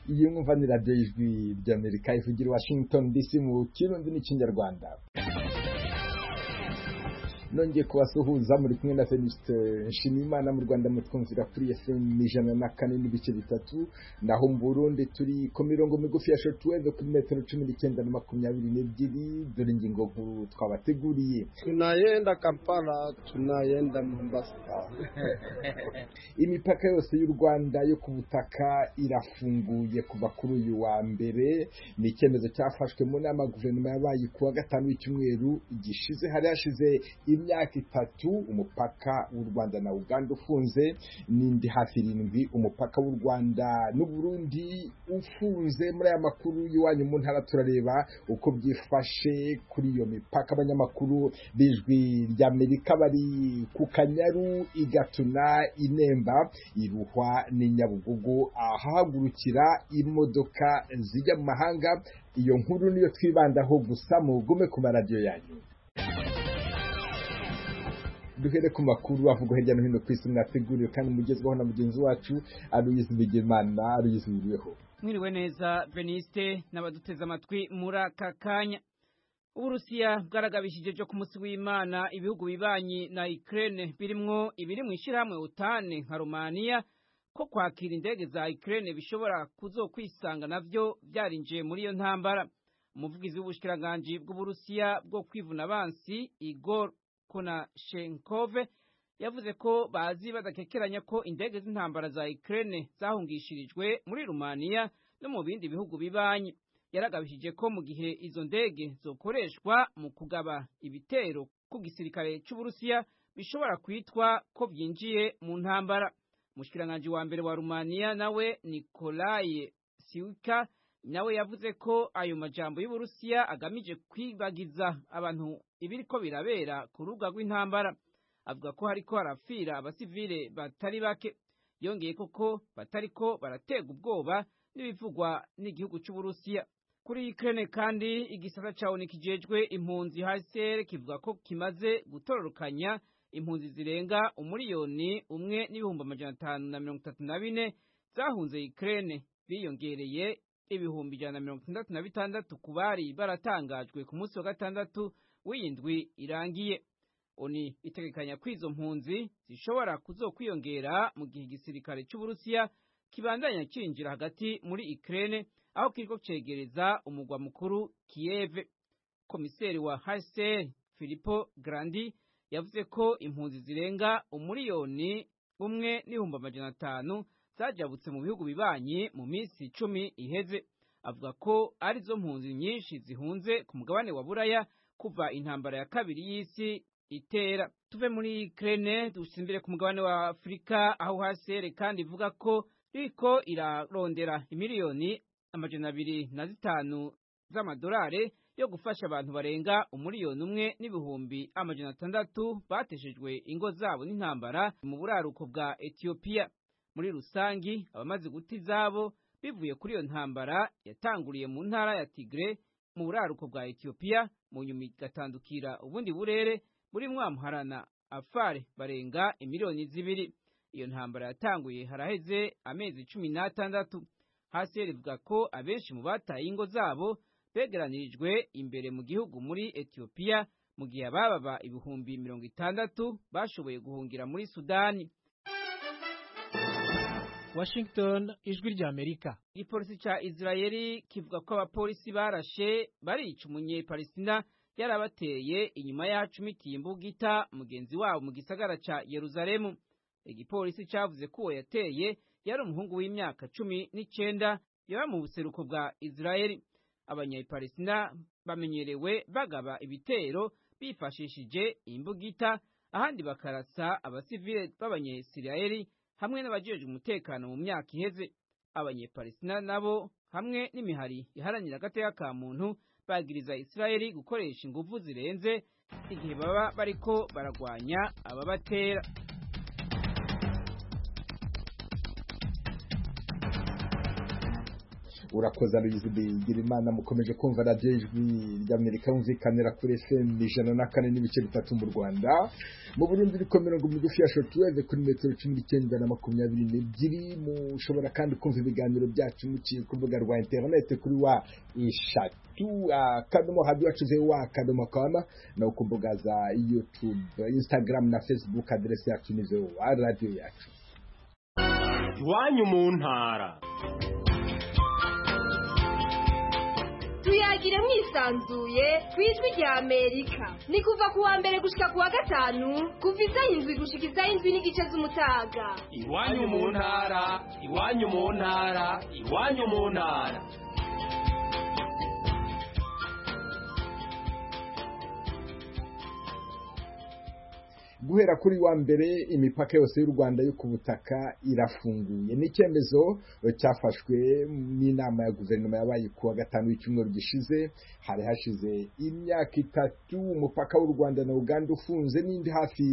iyi mwumva ni radiyo y'ijwi ry'amerika ivugira i washington dc mu kirundi n'ikinyarwanda nongeye kubasuhuza muri kumwe na Fenisite Nshimiyimana mu Rwanda mutwumvira kuri FM ijana na kane n'ibice bitatu naho mu Burundi turi ku mirongo migufi ya shortwave kuri metero cumi n'icyenda na makumyabiri n'ebyiri dore ingingo nkuru twabateguriye tunayenda Kampala tunayenda Mombasa imipaka yose y'u Rwanda yo ku butaka irafunguye kuva kuri uyu wa mbere ni icyemezo cyafashwe mu nama guverinoma yabaye ku wa gatanu w'icyumweru gishize hari hashize imyaka itatu umupaka w'u Rwanda na Uganda ufunze n'indi hafi irindwi umupaka w'u Rwanda n'Uburundi ufunze muri aya makuru y'iwanyu mu ntara turareba uko byifashe kuri iyo mipaka abanyamakuru b'ijwi ry'Amerika bari ku Kanyaru igatuna inemba iruhwa ni Nyabugogo ahahagurukira imodoka zijya mu mahanga iyo nkuru niyo twibandaho gusa mugume ku maradiyo yanyu duhere ku makuru avugwa hirya no hino ku isi mwateguriwe kandi mugezweho na mugenzi wacu aruyizi bigimana aruyizi biriho mwiriwe neza beniste n'abaduteze amatwi muri aka kanya uburusiya bwaragabishije byo ku munsi w'imana ibihugu bibanyi na ikirere birimwo ibiri mu ishyirahamwe utane nka rumaniya ko kwakira indege za ikirere bishobora kuzokwisanga nabyo byarinjiye muri iyo ntambara umuvugizi w'ubushyikiranganji bw'uburusiya bwo kwivuna abansi igor konashenkove yavuze ko bazi badakekeranya ko indege z'intambara za Ukraine zahungishirijwe muri Rumaniya no mu bindi bihugu bibanyi yaragabishije ko mu gihe izo ndege zokoreshwa mu kugaba ibitero ku gisirikare cy'Uburusiya bishobora kwitwa ko byinjiye mu ntambara umushyikiranganji wa mbere wa Rumaniya nawe Nikolaye Siuka nawe yavuze ko ayo majambo y'Uburusiya agamije kwibagiza abantu ibiri ko birabera ku rubuga rw'intambara avuga ko hariko harafira abasivile batari bake yongeye koko batariko baratega ubwoba n'ibivugwa n'igihugu cy'Uburusiya kuri Ukraine kandi igisata ca ONU kijejwe impunzi HCR kivuga ko kimaze gutororokanya impunzi zirenga umuriyoni umwe n'ibihumbi amajana atanu na mirongo itatu na bine zahunze Ukraine biyongereye ibihumbi ijana na mirongo itandatu na bitandatu ku bari baratangajwe ku munsi wa gatandatu w'iyindwi irangiye oni itegekanya ko izo mpunzi zishobora kuzokwiyongera mu gihe igisirikare cy'uburusiya kibandanya cyinjira hagati muri ikirere aho kiriko cegereza umugwa mukuru kiyeve komiseri wa hcr filipo grandi yavuze ko impunzi zirenga umuriyoni umwe n'ibihumbi amajana atanu zajabutse mu bihugu bibanyi mu minsi icumi iheze avuga ko arizo mpunzi nyinshi zihunze ku mugabane wa buraya kuva intambara ya kabiri y'isi itera tuve muri Ukraine dusimbire ku mugabane wa Afurika aho hasere kandi ivuga ko riko irarondera imiliyoni amajana abiri na zitanu z'amadolari yo gufasha abantu barenga umuriyoni umwe n'ibihumbi amajana atandatu bateshejwe ingo zabo n'intambara mu buraruko bwa Ethiopia muri rusangi abamaze guta izabo bivuye kuri iyo ntambara yatanguriye mu ntara ya Tigre mu buraruko bwa Ethiopia mu nyuma igatandukira ubundi burere buri mwamuharana afare barenga imiliyoni zibiri iyo ntambara yatanguye haraheze amezi cumi n'atandatu hasi rivuga ko abenshi mu bataye ingo zabo begeranirijwe imbere mu gihugu muri Ethiopia mu gihe abababa ibihumbi mirongo itandatu bashoboye guhungira muri Sudani Washington ijwi rya Amerika igipolisi ca Israeli kivuga ko abapolisi barashe barica umunyepalestina yarabateye inyuma yacumitiye imbugita mugenzi wabo mu gisagara ca Yerusalemu igipolisi cavuze ko uwo yateye yari umuhungu w'imyaka cumi n'icenda yaba mu buseruko bwa Israeli abanyepalestina bamenyerewe bagaba ibitero bifashishije imbugita ahandi bakarasa abasivile b'abanyesirayeli hamwe n'abajejwe umutekano mu myaka iheze abanyepalestina nabo hamwe n'imihari iharanira agateka ka muntu bagiriza isirayeli gukoresha ingufu zirenze igihe baba bariko baragwanya ababatera urakoze ruyizi bigira imana mukomeje kumva radiyo ijwi ry'amerika yumvikanira kuri fm ijana na kane n'ibice bitatu mu rwanda mu burundi iri ku mirongo migufi ya shotuweve kuri metero cumi n'icyenda na makumyabiri n'ebyiri mushobora kandi kumva ibiganiro byacu muciye ku rubuga rwa interinete kuri wa eshatu akadomo hadi wacuze wa akadomo kama no ku mbuga za youtube instagram na facebook aderesi yacu ni voa radiyo yacu iwanyu mu ntara tuyagire mwisanzuye ku ijwi rya amerika ni kuva ku wa mbere gushyika ku wa gatanu kuva isaha indwi gushyika isaha indwi n'igice z'umutaga iwanyu mu ntara iwanyu mu ntara iwanyu mu ntara guhera kuri wa mbere imipaka yose y'u rwanda yo ku butaka irafunguye ni icyemezo cyafashwe n'inama ya guverinoma yabaye ku wa gatanu w'icyumweru gishize hari hashize imyaka itatu umupaka w'u rwanda na uganda ufunze n'indi hafi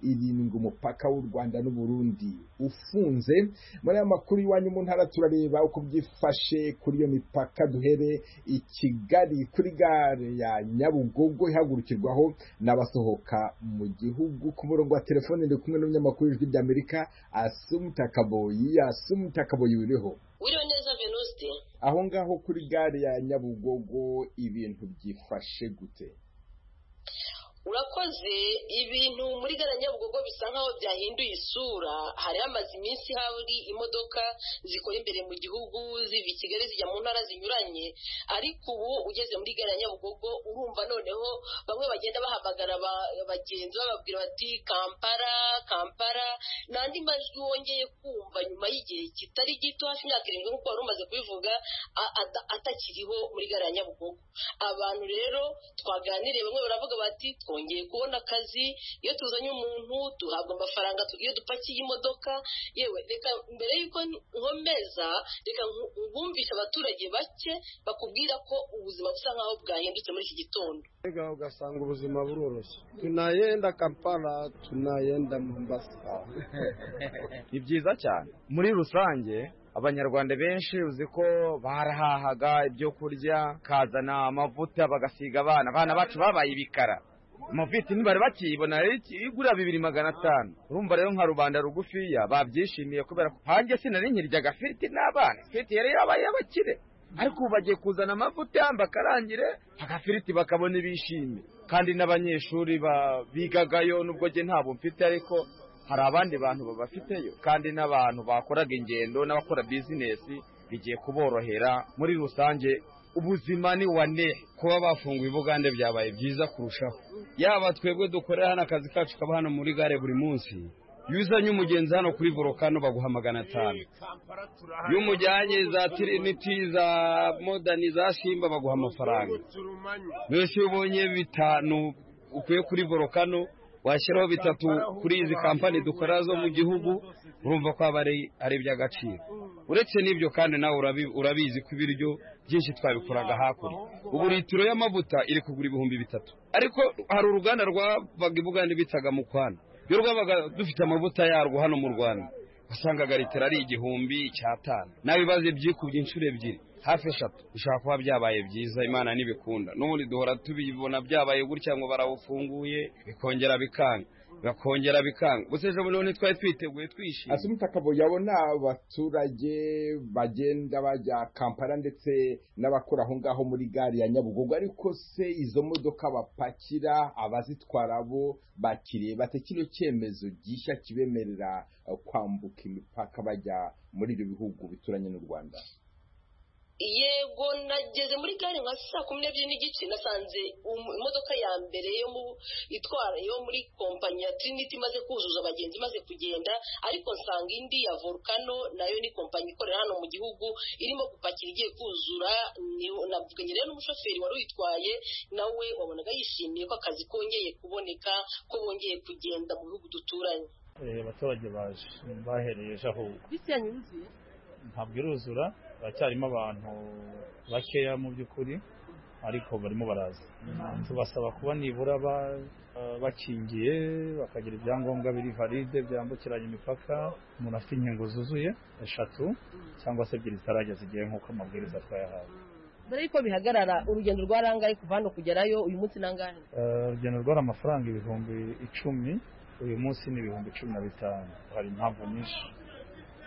irindwi umupaka w'u rwanda n'uburundi ufunze muri aya makuru iwanyu mu ntara turareba uko byifashe kuri iyo mipaka duhere i kigali kuri gare ya nyabugogo ihagurukirwaho n'abasohoka mu gihugu ku murongo wa telefone ndi kumwe n'umunyamakuru w'ijwi ry'amerika asumuta kaboyi asumuta kaboyi wiriho wiriwe neza venuste aho ngaho kuri gare ya nyabugogo ibintu byifashe gute urakoze ibintu muri gare ya nyabugogo bisa nkaho byahinduye isura hari hamaze iminsi hari imodoka zikora imbere mu gihugu ziva i kigali zijya mu ntara zinyuranye ariko ubu ugeze muri gare ya nyabugogo urumva noneho bamwe bagenda bahamagara aba- abagenzi bababwira bati kampara kampara n'andi majwi wongeye kumva nyuma y'igihe kitari gito hafi imyaka irindwi nk'uko wari umaze kubivuga a- ata- atakiriho muri gare ya nyabugogo abantu rero twaganiriye bamwe baravuga bati twongeye kubona akazi iyo tuzanye umuntu duhabwa amafaranga tugiye dupakiye imodoka yewe reka mbere y'uko nkomeza reka nku- ngumvishe abaturage bake bakubwira ko ubuzima busa nk'aho bwahindutse muri iki gitondo mbega ugasanga ubuzima buroroshye tunayenda kampala tunayenda mombasa ni byiza cyane muri rusange abanyarwanda benshi uzi ko barahahaga ibyo kurya kazana amavuta bagasiga abana abana bacu babaye ibikara amavitamini bari bakiyibona rero iki- igura bibiri magana atanu urumva rero nka rubanda rugufiya babyishimiye kubera ko hanjye sinari nkirya agafiriti n'abana ifiriti yari yabaye abakire ariko ubu bagiye kuzana amavuta bakarangire agafiriti bakabona ibishimye kandi n'abanyeshuri ba- bigagayo nubwo njye ntabwo mfite ariko hari abandi bantu babafiteyo kandi n'abantu bakoraga ingendo n'abakora bizinesi bigiye kuborohera muri rusange ubuzima ni wane kuba bafunguye ubugande byabaye byiza kurushaho yaba twebwe dukorera hano akazi kacu kaba hano muri gare buri munsi iyo uzanye umugenzi hano kuri volokano baguha magana atanu iyo umujyanye za tiriniti za modani za simba baguha amafaranga mbese iyo ubonye bitanu ukuye kuri volokano washyiraho bitatu kuri izi kampani dukora zo mu gihugu urumva ko aba ari ari iby'agaciro uretse n'ibyo kandi nawe urabi- urabizi ko ibiryo byinshi twabikoraga hakurya ubu litiro y'amavuta iri kugura ibihumbi bitatu ariko hari uruganda rwabaga i bugande bitaga mu kwana iyo rwabaga dufite amavuta yarwo hano mu rwanda wasangaga litiro ari igihumbi icyatanu nawe ibibazo byikubye inshuro ebyiri hafi eshatu bishobora kuba byabaye byiza imana ntibikunda n'ubundi duhora tubibona byabaye gutya ngo barawufunguye bikongera bikanga bakongera bikanga gusa ejo bundi ntitwari twiteguye twishimye asumuta kaboyi abona abaturage bagenda bajya kampala ndetse n'abakora aho ngaho muri gare ya nyabugogo ariko se izo modoka bapakira abazitwara bo bakiriye bate kino cyemezo gishya kibemerera eh, kwambuka imipaka bajya muri ibyo bihugu bituranye n'u rwanda yego nageze muri gare nka saa kumi n'ebyiri n'igice nasanze um- imodoka ya mbere yo mu itwara yo muri kompanyi ya trinity imaze kuzuza abagenzi imaze kugenda ariko nsanga indi ya volcano nayo ni kompanyi ikorera hano mu gihugu irimo gupakira igiye kuzura ni- navuganye rero n'umushoferi wari uyitwaye nawe wabonaga yishimiye ko akazi kongeye kuboneka ko bongeye kugenda mu bihugu duturanye Eh, abaturage baje bahereye ejo aho bisi yanyu yuzuye ntabwo iruzura haracyarimo abantu bakeya mu by'ukuri ariko barimo baraza tubasaba kuba nibura ba- eh, bakingiye bakagira ibyangombwa biri valide byambukiranya imipaka umuntu afite inkingo zuzuye eshatu cyangwa se ebyiri zitarageza igihe nk'uko amabwiriza twayahawe mbere y'uko bihagarara urugendo rwa rangaye kuva hano kugerayo uyu munsi nangahe Eh, urugendo rwari amafaranga ibihumbi icumi uyu munsi ni ibihumbi cumi na bitanu hari impamvu nyinshi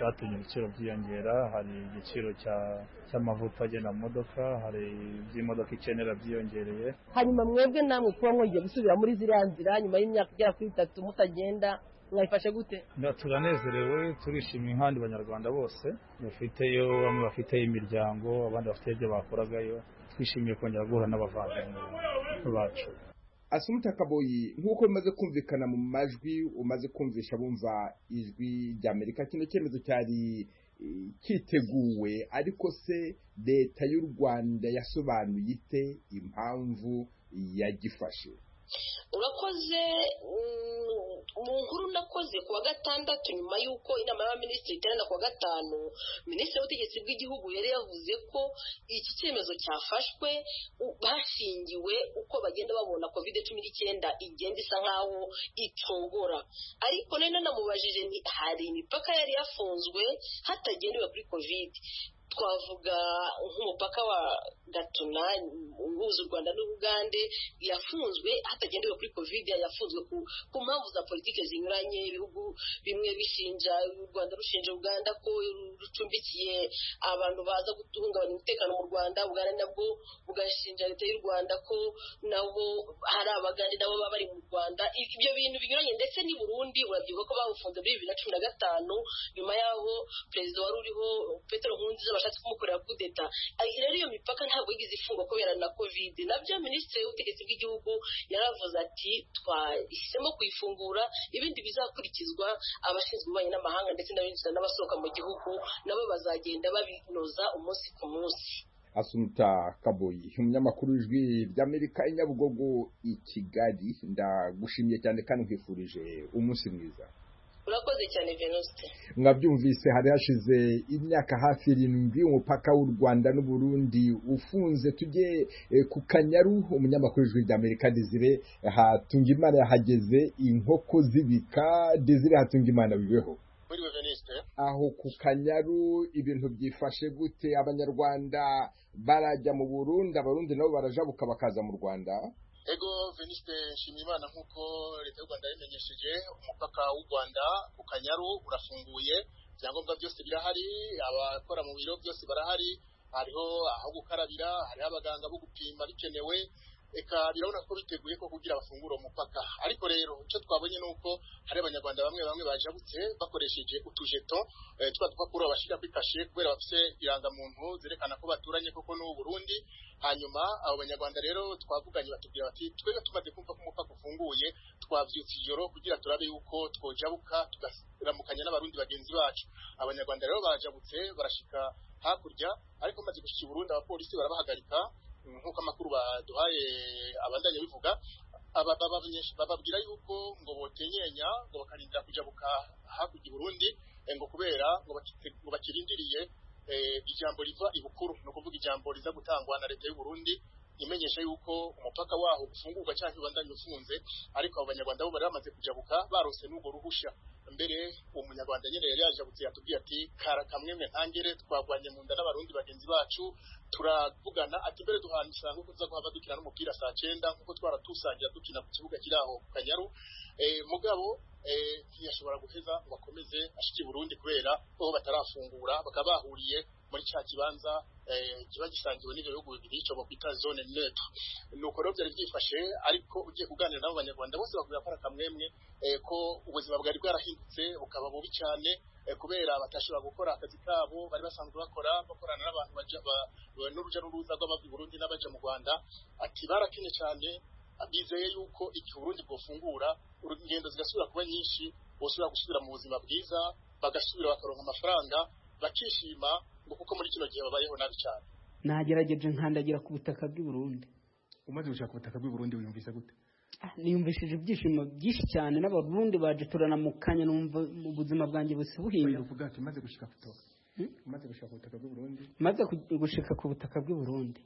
zatumye ibiciro byiyongera hari igiciro cya- cy'amavuta agenda mu modoka hari ibyo imodoka ikenera byiyongereye hanyuma mwebwe namwe kuba mwongeye gusubira muri ziriya nzira nyuma y'imyaka igera kuri itatu mutagenda mwayifashe gute Na- turanezerewe turishimiye nk'abandi banyarwanda bose bafiteyo bamwe bafiteyo imiryango abandi bafite ibyo bakoragayo twishimiye kongera guhura n'abavandimwe bacu Asumta Kaboyi nk'uko bimaze kumvikana mu majwi umaze kumvisha bumva ijwi ry'Amerika kino cyemezo cyari eh, kiteguwe ariko se leta y'u Rwanda yasobanuye ite impamvu yagifashe urakoze mm, mu nkuru nakoze ku wa gatandatu nyuma y'uko inama y'abaminisitiri iterana ku wa gatanu minisitiri w'ubutegetsi bw'igihugu yari yavuze ko iki cyemezo cyafashwe u- bashingiwe uko bagenda babona covid cumi n'icyenda igenda isa nk'aho itogora ariko rero nanamubajije nti hari imipaka yari yafunzwe hatagendewe kuri covid twavuga nk'umupaka wa gatuna uhuza u rwanda n'ubugande yafunzwe hatagendewe kuri covid yafunzwe ku, ku mpamvu za politiki zinyuranye ibihugu bimwe bishinja u rwanda rushinja uganda ko rucumbikiye abantu baza guhungabanya umutekano mu rwanda uganda nabwo bugashinja leta y'u rwanda ko nabo hari abagande nabo baba bari mu rwanda ibyo bintu binyuranye ndetse n'i burundi urabyibuka ko bawufunze muri bibiri na cumi na gatanu nyuma y'aho perezida wari uriho petero nkurunziza bashatse kumukorera kudeta Ayi, rero iyo mipaka ntabwo yigeze ifungwa kubera na covid nabyo minisitiri w'ubutegetsi bw'igihugu yaravuze ati twahisemo kuyifungura ibindi bizakurikizwa abashinzwe ububanyi n'amahanga ndetse n'abinjira n'abasohoka mu gihugu nabo bazagenda babinoza umunsi ku munsi Asumta Kaboyi umunyamakuru w'ijwi ry'Amerika i Nyabugogo i Kigali ndagushimiye cyane kandi nkwifurije umunsi mwiza urakoze cyane venuste mwabyumvise hari hashize imyaka hafi irindwi umupaka w'u rwanda n'uburundi ufunze tujye eh, ku kanyaru umunyamakuru w'ijwi ry'amerika desire hatungimana yahageze inkoko zibika desire hatungimana bibeho Muri Venuste aho ku kanyaru ibintu byifashe gute abanyarwanda barajya mu burundi abarundi nabo barajabuka bakaza mu rwanda ego Venuste Nshimiyimana nk'uko leta y'u Rwanda yabimenyesheje umupaka w'u Rwanda ku Kanyaru urafunguye ibyangombwa byose birahari abakora mu biro byose barahari hariho aho gukarabira hariho abaganga bo gupima bikenewe eka birabona ko biteguye ko kugira bafungure uwo mupaka ariko rero icyo twabonye ni uko hari abanyarwanda bamwe bamwe bajabutse bakoresheje utujeto eh, twa dupapuro bashyira kuri kashe kubera bafite irangamuntu zerekana ko baturanye koko n'ubu Burundi hanyuma abo banyarwanda rero twavuganye batubwira bati twebwe tumaze kumva ko umupaka ufunguye twabyutse ijoro kugira turabe yuko twojabuka tugaramukanya n'abarundi bagenzi bacu abanyarwanda rero barajabutse barashika hakurya ariko bamaze gushika i Burundi abapolisi barabahagarika nk'uko amakuru baduhaye abandanya bivuga aba- babamenyesha- bababwira yuko ngo botenyenya ngo bakarindira kujabuka hakurya i Burundi eh, ngo kubera ngo bakite- ngo bakirindiriye eh, ijambo riva ibukuru ni ukuvuga ijambo riza gutangwa na leta y'u Burundi imenyesha yuko umupaka waho ufungurwa cyangwa ubandanya ufunze ariko abo banyarwanda bo bari bamaze kujabuka barose n'ubwo ruhusha mbere uwo munyarwanda nyine yari yajabutse yatubwiye ati kara kamwe mwe ntangere twagwanye mu nda n'abarundi bagenzi bacu turavugana ati mbere duhana usanga uko tuza guhava dukina n'umupira saa cyenda nk'uko twaratusangira dukina ku kibuga kiri aho ku kanyaru Eh, mugabo eh, ntiyashobora guheza ngo akomeze ashike i burundi kubera ko batarafungura bakaba bahuriye muri cya kibanza eh, kiba gisangiwe n'ibyo bihugu bibiri icyo bakwita zone neto ni uko rero byari byifashe ariko ugiye kuganira n'abo banyarwanda bose bakubwira ko ari akamwemwe eh, ko ubuzima bwari bwarahindutse bukaba bubi cyane eh, kubera batashobora gukora akazi kabo bari basanzwe bakora bakorana n'abantu baja ba- ba- n'urujya n'uruza rw'abava i burundi n'abaja mu rwanda ati barakenye cyane bizeye yuko igihe uburundi bwofungura ingendo zigasubira kuba nyinshi bosubira gusubira mu buzima bwiza bagasubira bakaronka amafaranga bakishima ngo kuko muri kino gihe babayeho nabi cyane nagerageje nkandagira ku butaka bw'i Burundi umaze gushaka ubutaka bw'i Burundi wiyumvise gute Ah, niyumvishije ibyishimo byinshi cyane n'abarundi baje turanamukanya numva mu buzima bwanjye busa buhinduka uvuga ati umaze gushika ku butaka umaze gushaka ubutaka bw'i Burundi maze ku- gushika ku butaka bw'i Burundi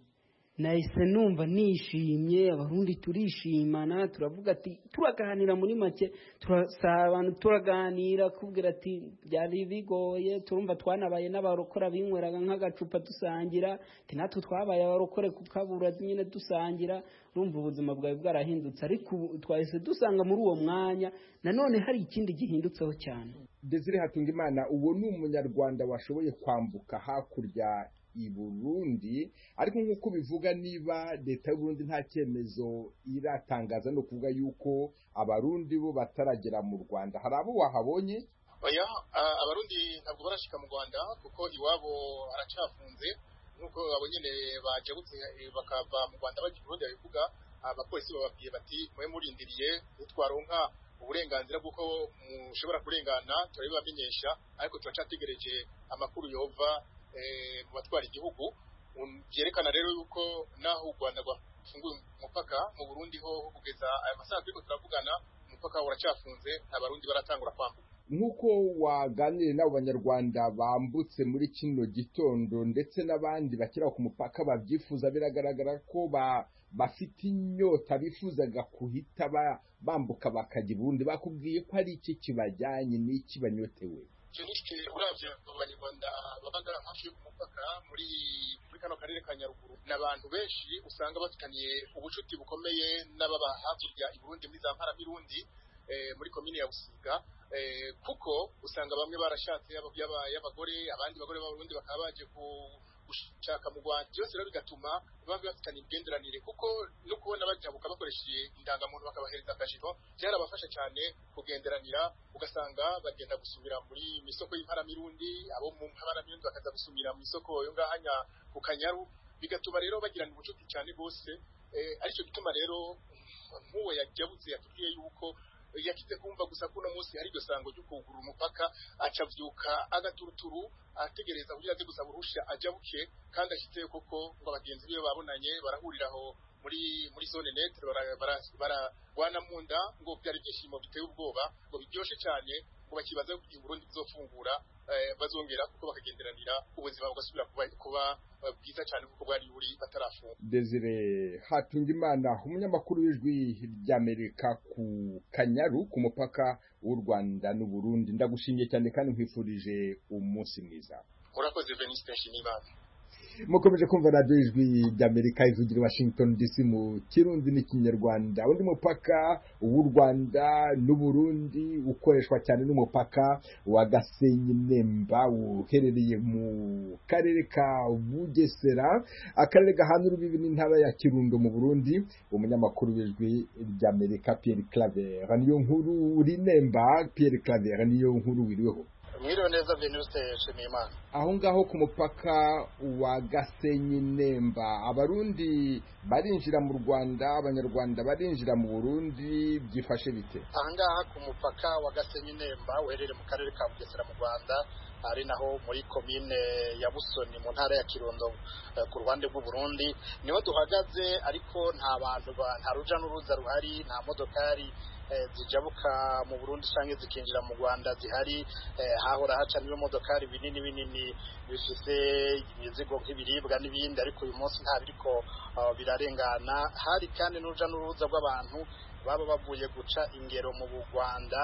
nahise numva nishimye abarundi turishimana turavuga ati turaganira muri make turasabana turaganira kubwira ati byari bigoye turumva twanabaye n'abarokora binyweraga nk'agacupa dusangira ati natwe twabaye abarokore kukabura nyine dusangira urumva ubuzima bwawe bwarahindutse ariko ubu twahise dusanga muri uwo mwanya nanone hari ikindi gihindutseho cyane desire hatungimana uwo ni umunyarwanda washoboye kwambuka hakurya i burundi ariko nk'uko bivuga niba leta y'uburundi nta cyemezo iratangaza ni ukuvuga yuko abarundi bo bataragera mu rwanda hari abo wahabonye oya a- abarundi ntabwo barashika mu rwanda kuko iwabo haracafunze nk'uko abo nyine bajabutse eh, bakava mu rwanda bajya i burundi babivuga abapolisi bababwiye bati mube murindiriye nitwaronka uburenganzira bw'uko mushobora kurengana turabibamenyesha ariko turacategereje amakuru yova eh, mu batwara igihugu Um, byerekana rero yuko naho u rwanda rwafunguye umupaka mu burundi ho kugeza aya masaha turiko turavugana umupaka uracafunze nta barundi baratangura kwambuka nk'uko waganiriye n'abo banyarwanda bambutse muri kino gitondo ndetse n'abandi bakira ku mupaka babyifuza biragaragara ko ba- bafite inyota bifuzaga kuhita ba- bambuka bakajya i burundi bakubwiye ko ari iki kibajyanye n'iki banyotewe jenike uravye abanyarwanda babaga hafi y'umupaka muri muri kano karere ka nyaruguru ni abantu benshi usanga bafitaniye ubucuti bukomeye n'ababa hakurya i burundi muri za mparamirundi eh, muri komine ya busiga eh, kuko usanga bamwe barashatse yaba- yaba- y'abagore abandi bagore b'abarundi bakaba baje ku- gushaka mu rwanda byose rero bigatuma baba bafitaniye imigenderanire kuko no kubona bajabuka bakoresheje indangamuntu bakabahereza akajiro byarabafasha cyane kugenderanira ugasanga bagenda gusumira muri misoko y'imparamirundi abo mu mparamirundi bakaza gusumira mu isoko yo ngahanya ku kanyaru bigatuma rero bagirana ubucuti cyane rwose eh, aricyo gituma rero nk'uwo yajabutse yatubwiye yuko yakize kumva gusa kuno munsi hari iryo sango ryo kugura umupaka acavyuka agaturuturu ategereza kugira aze gusaba uruhushya ajabuke kandi ashitse koko ngo bagenzi biwe babonanye barahurira aho muri muri zone netre baragwana bara, bara, baragwana mu nda ngo byari ibyishimo biteye ubwoba ngo biryoshe cyane ngo bakibaza ko i Burundi bizofungura eh, bazongera kuko bakagenderanira ubuzima bugasubira kuba, kuba eh, bwiza cyane kuko bwari buri batarafunga desire hatungimana umunyamakuru w'ijwi ry'amerika ku kanyaru ku mupaka w'u rwanda n'uburundi ndagushimiye cyane kandi nkwifurije umunsi mwiza urakoze veniste nshimiyimana mukomeje kumva radiyo ijwi ry'amerika ivugira i washington dc mu kirundi n'ikinyarwanda undi mupaka w'u rwanda n'uburundi ukoreshwa cyane n'umupaka wa gasenyi nemba uherereye mu karere ka bugesera akarere gahana urubibi n'intara ya kirundo mu burundi umunyamakuru w'ijwi ry'amerika pierre claver niyo nkuru rinemba pierre claver niyo nkuru wiriweho mwiriwe neza veniste nshimiyimana aho ngaho ku mupaka wa gasenyi nemba abarundi barinjira mu rwanda abanyarwanda barinjira mu burundi byifashe bite ahangaha ku mupaka wa gasenyi nemba uherereye mu karere ka bugesera mu rwanda ari naho muri komine ya busoni mu ntara ya kirundo eh, ku ruhande rw'uburundi niho duhagaze ariko nta bantu ba- nta ruja n'uruza ruhari nta modokari eh, zijabuka mu burundi cyangwa zikinjira mu rwanda zihari eh, hahora haca n'ibimodokari binini binini bifite imizigo nk'ibiribwa n'ibindi ariko uyu munsi nta biriko eh, birarengana hari kandi n'uruja n'uruza rw'abantu baba bavuye guca ingero mu Rwanda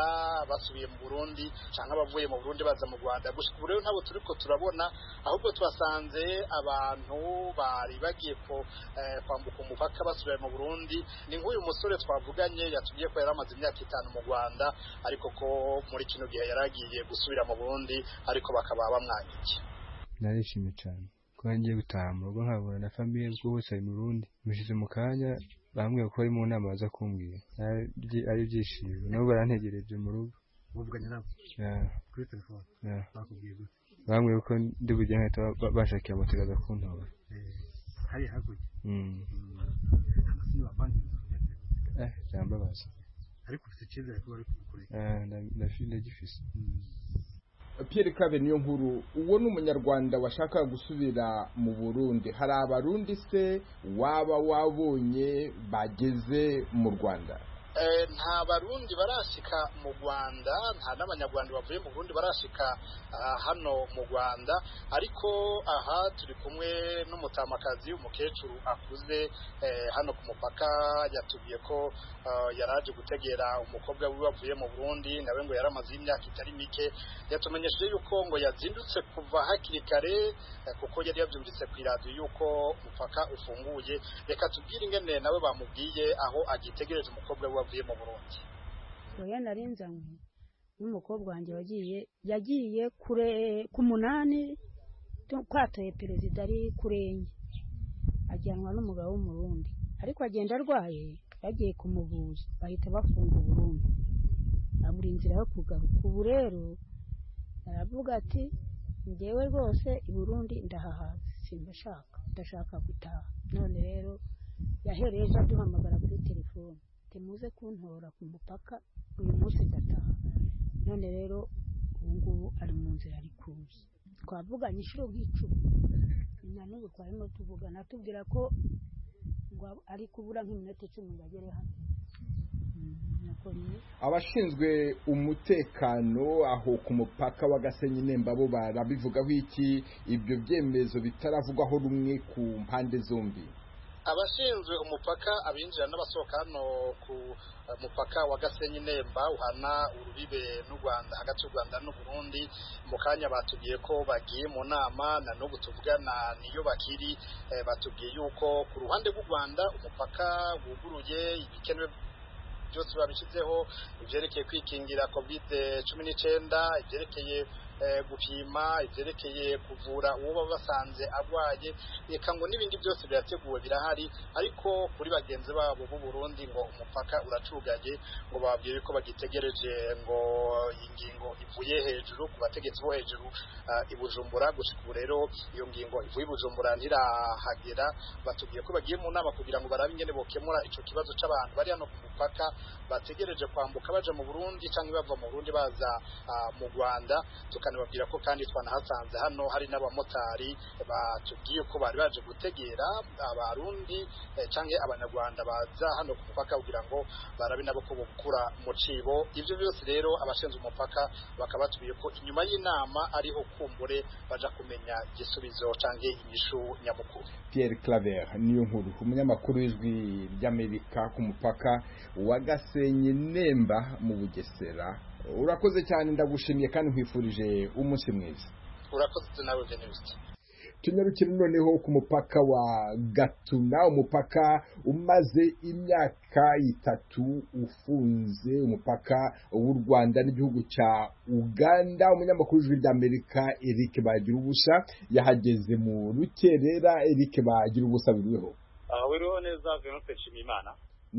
basubiye mu Burundi cyangwa abavuye mu Burundi baza mu Rwanda gusa ubu rero ntabwo turiko turabona ahubwo twasanze abantu bari bagiye ko eh, kwambuka umupaka basubiye mu Burundi ni nk'uyu musore twavuganye yatubwiye ko yari amaze imyaka itanu mu Rwanda ariko ko muri kino gihe yari agiye gusubira mu Burundi ariko bakaba bamwanyigiye narishimye cyane kuba ngiye gutaha mu rugo nkabura na famiye ubwo bose bari mu rundi mushize mu kanya bambwiye ko bari mu nama baza kumbwira Ari ibyi- ari ibyishimo nabo barantegereje mu rugo muvuganye nabo Yeah. kuri telefone Yeah. bakubwiye gute bambwiye ko ndi bujye nkahita ba- ba- bashakira moto ikaza kuntora Eh, hariya hakurya Mm. amasini bapangiza eh byambabaza ariko ufite icyizere ko bari kukure Eh, nda- ndafi- ndagifise pierre claver niyo nkuru uwo ni umunyarwanda washaka gusubira mu burundi hari abarundi se waba wabonye bageze mu rwanda nta barundi barasika mu rwanda nta n'abanyarwanda bavuye mu burundi barasika ah, hano mu rwanda ariko aha turi kumwe n'umutamakazi umukecuru akuze eh, hano ku mupaka yatubwiye ko ah, yaraje gutegera umukobwa wiwe wavuye mu burundi nawe ngo yaramazeho imyaka itari mike yatumenyesheje yuko ngo yazindutse kuva hakiri kare eh, kuko yari yabyumvise ku iradiyo yuko umupaka ufunguye reka tubwire ingene nawe bamubwiye aho agitegereje umukobwa we wavuye mu burundi oya narinzanywe n'umukobwa wanjye wagiye yagiye kure ku munani tu- kwatoye perezida ari kure enye ajyanwa n'umugabo w'umurundi ariko agenda arwaye bagiye kumuvuza bahita bafunga uburundi abura inzira yo kugaruka ubu rero aravuga ati njyewe rwose i burundi ndahahaze simbashaka ndashaka gutaha none rero yahereye ejo aduhamagara kuri telefone ati muze kuntora ku mupaka uyu munsi ndataha none rero ubu ngubu ari mu nzira ari kuza twavuganye inshuro nk'icumi na n'ubu twarimo tuvugana atubwira ko ngo ari kubura nk'iminota icumi ngo agere hano nuko ni abashinzwe umutekano aho ku mupaka wa gasenyi nemba bo barabivugaho iki ibyo byemezo bitaravugwaho rumwe ku mpande zombi abashinzwe umupaka abinjira n'abasohoka hano ku eh, mupaka wa gasenyi nemba uhana urubibe n'u rwanda hagati y'u rwanda n'u burundi mu kanya batubwiye ko bagiye mu nama na n'ubu tuvugana niyo bakiri eh, batubwiye yuko ku ruhande rw'u rwanda umupaka wuguruye ibikenewe byose babishyizeho ibyerekeye kwikingira kovide cumi n'icyenda ibyerekeye eh, gupima ibyerekeye kuvura uwo baba basanze arwaye reka ngo n'ibindi byose birateguwe birahari ariko kuri bagenzi babo b'u Burundi ngo umupaka uracuganye ngo bababwire ko bagitegereje ngo iyi ngingo ivuye hejuru ku bategetsi bo hejuru ah, i Bujumbura gusa ubu rero iyo ngingo ivuye i Bujumbura ntirahagera batubwiye ko bagiye mu nama kugira ngo barabe ingene bokemura ico kibazo c'abantu bari hano ku mupaka bategereje kwambuka baja mu Burundi canke bava mu Burundi baza ah, mu Rwanda tukanababwira ko kandi twanahasanze hano hari n'abamotari batubwiye ko bari baje gutegera abarundi eh, canke abanyarwanda baza hano ku mupaka kugira ngo barabe nabo ko bokura mu cibo ivyo byose rero abashinzwe umupaka bakaba batubwiye ko inyuma y'inama ariho kumbure baja kumenya igisubizo canke inyishu nyamukuru Pierre Claver niyo nkuru umunyamakuru w'ijwi ry'Amerika ku mupaka wa Gasenyi Nemba mu Bugesera urakoze cyane ndagushimiye kandi nkwifurije umunsi mwiza urakoze nawe venuste tunyarukire noneho ku mupaka wa gatuna umupaka umaze imyaka itatu ufunze umupaka w'u rwanda n'igihugu cya uganda umunyamakuru w'ijwi ry'amerika eric bagira ubusa yahageze mu rukerera eric bagira ubusa biriho aha wiriho neza venuste nshimiyimana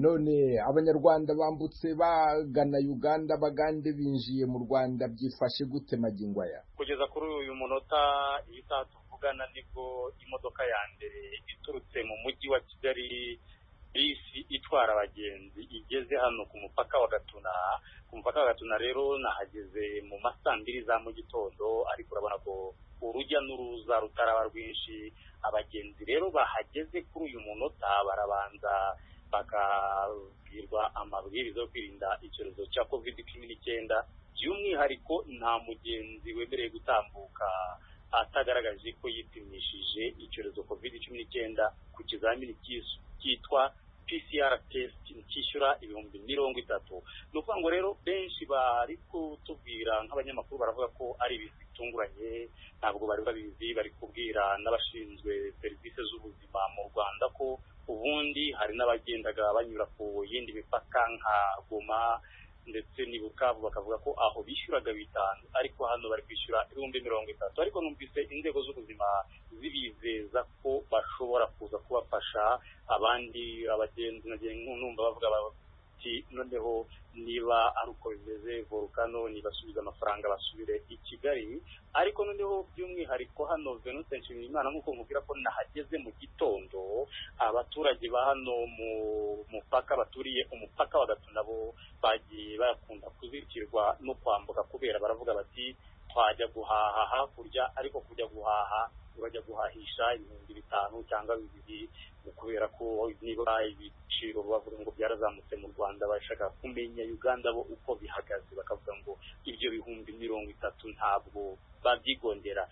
none abanyarwanda bambutse bagana uganda bagande binjiye mu rwanda byifashe gute magingo aya kugeza kuri uyu munota iyi saha tuvugana nibwo imodoka ya mbere iturutse mu mujyi wa kigali bisi itwara abagenzi igeze hano ku mupaka wa gatuna ku mupaka wa gatuna rero nahageze mu ma saa mbiri za mu gitondo ariko urabona ko urujya n'uruza rutaraba rwinshi abagenzi rero bahageze kuri uyu munota barabanza bakabwirwa amabwiriza yo kwirinda icyorezo cya covid cumi n'icyenda by'umwihariko nta mugenzi wemerewe gutambuka atagaragaje ko yipimishije icyorezo covid cumi n'icyenda ku kizamini cy'is- cyitwa pcr test cyishyura ibihumbi mirongo itatu ni ukuvuga ngo rero benshi bari kutubwira nk'abanyamakuru baravuga ko ari ibintu bitunguranye ntabwo bari babizi bari kubwira n'abashinzwe serivisi z'ubuzima mu rwanda ko ubundi hari n'abagendaga banyura ku yindi mipaka nka goma ndetse n'i bukavu bakavuga ko aho bishyuraga bitanu ariko hano bari kwishyura ibihumbi mirongo itatu ariko numvise inzego z'ubuzima zibizeza ko bashobora kuza kubafasha abandi abagenzi nagiye numva bavuga bati noneho niba ari uko bimeze volukano nibasubize amafaranga basubire i kigali ariko noneho by'umwihariko hano venute nshimiyimana nk'uko nkubwira ko nahageze mu gitondo abaturage ba hano mu mupaka baturiye umupaka wa gatuna bo bagiye bakunda kuzirikirwa no kwambuka kubera baravuga bati twajya guhaha hakurya ariko kujya guhaha bajya guhahisha ibihumbi bitanu cyangwa bibiri kubera ko niba ibiciro bavuga ngo byarazamutse mu rwanda bashaka kumenya uganda bo uko bihagaze bakavuga ngo ibyo bihumbi mirongo itatu ntabwo babyigondera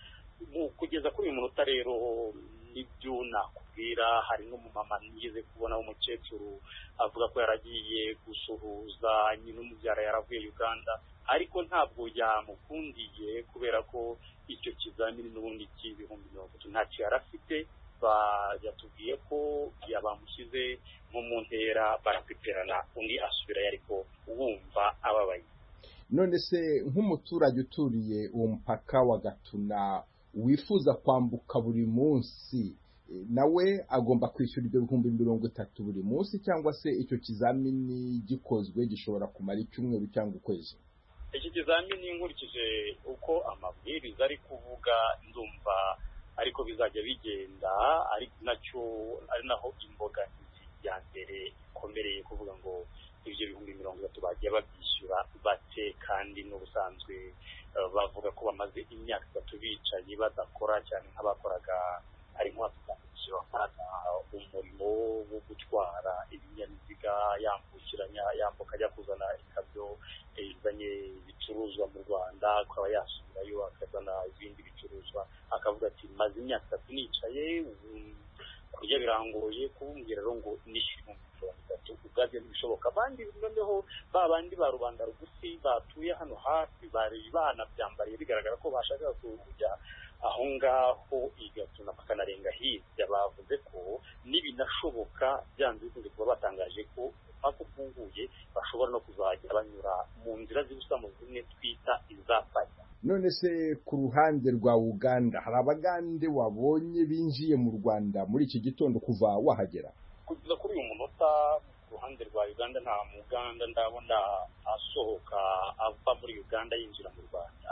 Mu- kugeza kuri uyu munota rero nibyo nakubwira hari n'umumama nigeze kubona w'umukecuru avuga ko yaragiye gusuhuza nyina umubyara yaravuye uganda ariko ntabwo yamukundiye kubera ko icyo kizamini n'ubundi cy'ibihumbi mirongo itatu ntacyo yari afite bajyatubwiye ko yabamushyize nko mu ntera barapiperana undi asubirayo ariko wumva ababaye none se nk'umuturage uturiye uwo mupaka wa gatuna wifuza kwambuka buri munsi e, nawe agomba kwishyura ibyo bihumbi mirongo itatu buri munsi cyangwa se icyo kizamini gikozwe gishobora kumara icyumweru cyangwa ukwezi iki kizamini nkurikije uko amabwiriza ari kuvuga ndumva ariko bizajya bigenda ari nacyo ari naho imbogamizi ya mbere ikomereye kuvuga ngo ibyo bihumbi mirongo itatu bagiye babyishyura bake kandi n'ubusanzwe eh, bavuga ko bamaze imyaka itatu bicaye badakora cyane nk'abakoraga ari nk'abakurikiye bakoraga umurimo wo gutwara ibinyabiziga yambukiranya yambuka ajya kuzana ikamyo eh, izanye ibicuruzwa mu rwanda akaba yasubirayo akazana ibindi bicuruzwa akavuga ati maze imyaka itatu nicaye ubu kurya birangoye kubumbwira rero ngo nishyure ibihumbi mirongo itatu ubwabyo ntibishoboka abandi noneho ba bandi ba rubanda rugufi batuye hano hasi bari banabyambariye bigaragara ko bashakaga kujya aho ngaho igatuna bakanarenga hirya bavuze ko n'ibinashoboka byanze bikunze kuba batangaje ko umupaka ufunguye bashobora no kuzajya banyura mu nzira z'ibusamo zimwe twita izapari none se ku ruhande rwa uganda hari abagande wabonye binjiye mu rwanda muri iki gitondo kuva wahagera kugeza kuri uyu munota ku ruhande rwa uganda nta muganda ndabona asohoka ava muri uganda yinjira mu rwanda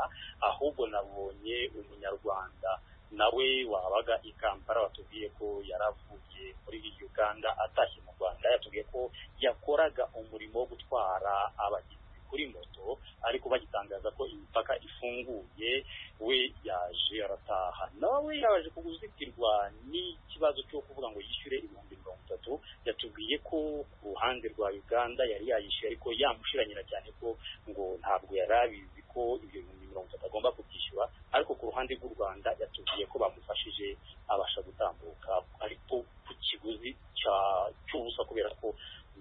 ahubwo nabonye umunyarwanda nawe wabaga i kampala watubwiye ko yaravuye muri uganda atashye mu rwanda yatubwiye ko yakoraga umurimo wo gutwara abagenzi kuri moto ariko bagitangaza ko imipaka ifunguye we yaje arataha nawe yaje kuguzitirwa n'ikibazo cyo kuvuga ngo yishyure ibihumbi mirongo itatu yatubwiye ko ku ruhande rwa uganda yari yayishyuye ariko yamushiranyira cyane ko ngo ntabwo yari abizi ko ibyo bihumbi mirongo itatu agomba kubyishyura ariko ku ruhande rw'u rwanda yatubwiye ko bamufashije abasha gutambuka ariko ku kiguzi cya- cy'ubusa kubera ko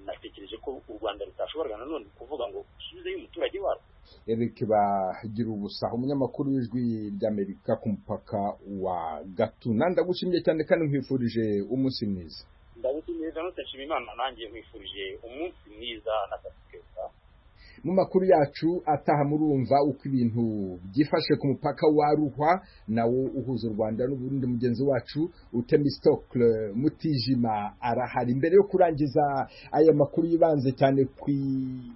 natekereje ko u rwanda rutashoboraga nanone kuvuga ngo usubizeyo umuturage warwo Eric bagira ubusa umunyamakuru w'ijwi ry'amerika ku mupaka wa gatuna ndagushimiye cyane kandi nkwifurije umunsi mwiza ndagushimiye zanutse nshima imana nanjye nkwifurije umunsi mwiza na kazi keza mu makuru yacu ataha murumva uko ibintu byifashe ku mupaka wa ruhwa nawo uhuza u rwanda n'uburundi mugenzi wacu utemistocle mutijima arahari mbere yo kurangiza aya makuru yibanze cyane ku i-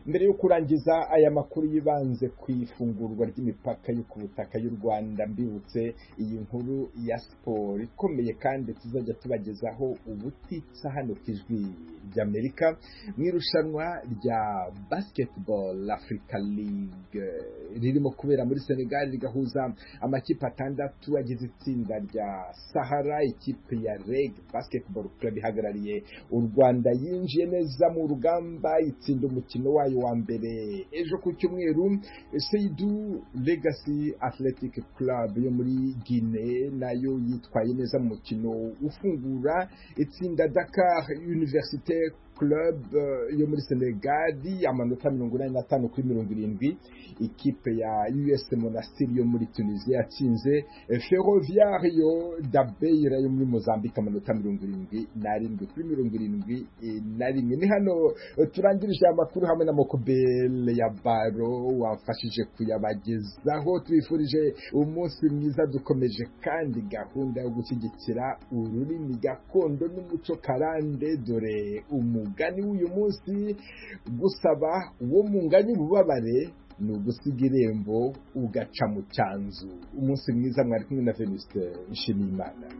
mbere yo kurangiza aya makuru yibanze ku ifungurwa ry'imipaka yo ku butaka y'u rwanda mbibutse iyi nkuru ya siporo ikomeye kandi tuzajya tubagezaho ubutitsa hano ku ijwi ry'amerika mu irushanwa rya basketball africa league eh, ririmo kubera muri senegal rigahuza amakipe atandatu agize itsinda rya sahara ikipe ya reg basketball club ihagarariye u rwanda yinjiye neza mu rugamba itsinda umukino wayo wa mbere ejo ku cyumweru seidu legacy athletic club yo muri guine nayo yitwaye neza mu mukino ufungura itsinda dakar universitaire club eh, yo muri senegadi amanota mirongo inani n'atanu kuri mirongo irindwi ikipe ya us monastir yo muri tunisia yatsinze eh, ferroviario dabeira yo muri mozambique amanota mirongo irindwi n'arindwi kuri mirongo irindwi eh, na rimwe ni hano eh, turangirije aya makuru hamwe na mokobele ya baro wafashije kuyabagezaho tubifurije umunsi mwiza dukomeje kandi gahunda yo gushyigikira ururimi gakondo n'umuco karande dore umugani w'uyu munsi gusaba uwo munganye ububabare ni ugusiga irembo ugaca mu cyanzu umunsi mwiza mwari kumwe na venuste nshimiyimana